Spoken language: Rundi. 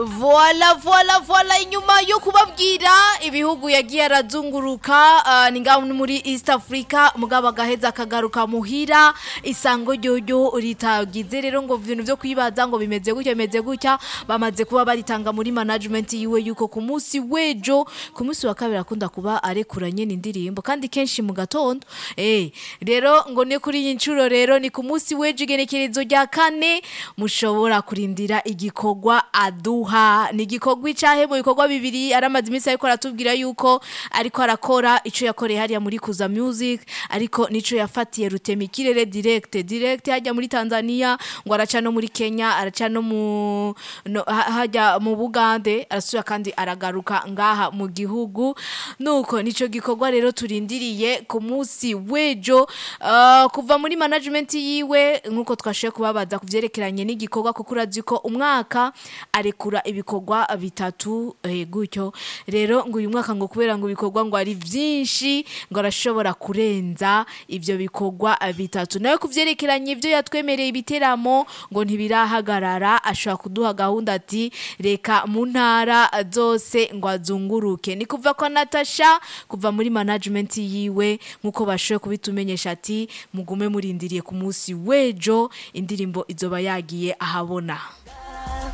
voila voila voila inyuma yo kubabwira ibihugu yagiye arazunguruka uh, ni ngaho ni muri east africa mugabo agaheza akagaruka muhira isango ryoyo ritagize rero ngo ibintu vyo kwibaza ngo bimeze gutya bimeze gutya bamaze kuba baritanga muri management yiwe yuko ku munsi wejo ku munsi wa kabiri akunda kuba arekuranye n'indirimbo kandi kenshi mu gatondo eh rero ngo ni kuri iyi nshuro rero ni ku munsi wejo igenekerezo rya kane mushobora kurindira igikorwa aduha ni igikorwa icahe mu bikorwa bibiri aramaze iminsi ariko aratubwira yuko ariko arakora ico yakoreye hariya muri kuza music ariko nico yafatiye rutemikirere direct direct hajya muri Tanzania ngo araca no muri Kenya araca no mu no, ha- hajya mu Bugande arasubira kandi aragaruka ngaha mu gihugu nuko nico gikorwa rero turindiriye ku munsi wejo uh, kuva muri management yiwe nkuko twashoboye kubabaza kuvyerekeranye n'igikorwa kuko urazi ko umwaka arekura ibikorwa bitatu eh, gutyo rero ngo uyu mwaka ngo kubera ngo ibikorwa ngo ari vyinshi ngo arashobora kurenza ivyo bikorwa bitatu nawe kuvyerekeranye ivyo yatwemereye ibiteramo ngo ntibirahagarara ashobora kuduha gahunda ati reka mu ntara zose ngo azunguruke ni kuva kwa Natasha kuva muri management yiwe nkuko bashoboye kubitumenyesha ati mugume murindiriye ku munsi wejo indirimbo izoba yagiye ahabona